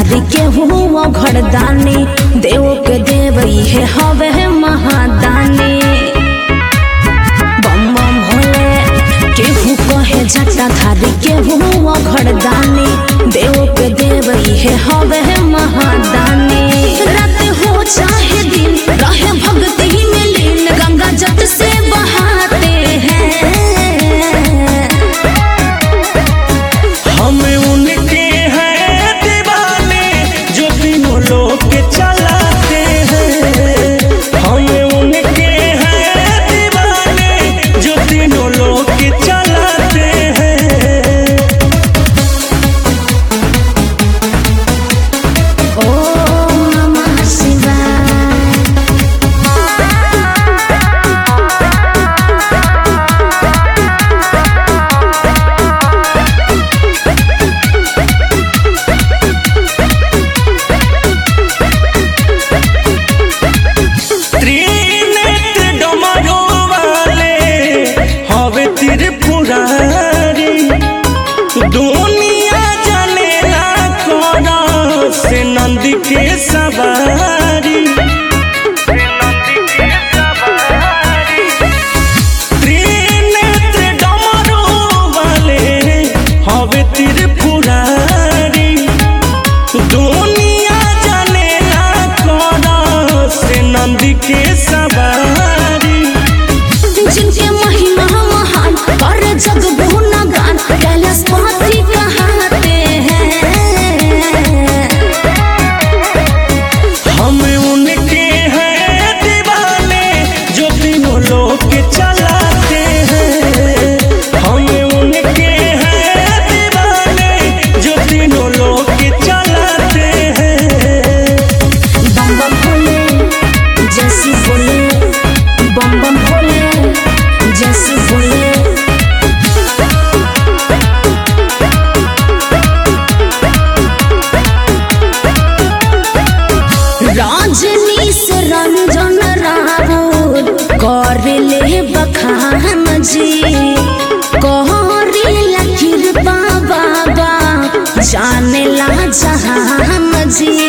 धारी के हुआ घरदानी देव के देव हे हवे महादानी बम बम भोले केहू कहे जटा धारी के हुआ घरदानी देव के देव हे हवे महादानी रात हो चाहे दिन रहे भक्ति में लीन गंगा जट से बहाते हैं हम उनके हैं दीवाने जो तीनों लोग के चलाते हैं हम उनके हैं दीवाने जो तीनों लोग के चलाते हैं ओम नमः शिवाय त्रिनेत्र डमरू वाले हवे त्रिपुरारी दुनिया जनेला कोना से नंदी के सवारी त्रिनेत्र डमरू वाले हवे त्रिपुरारी दुनिया जनेला कोना से नंदी के सवारी जिनके महिमा महान कर जग गुणगान कैलाश पति कहते हैं हम उनके हैं दीवाने जो तीनों लोग के चलाते हैं हम उनके हैं दीवाने जो तीनों लोग के चलाते हैं बम बम भोले जैसी बोले बम बम भोले जैसी बोले राजनी से रंजन रावण कर ले बखान जी कहरी कृपा बाबा जाने ला जहान जी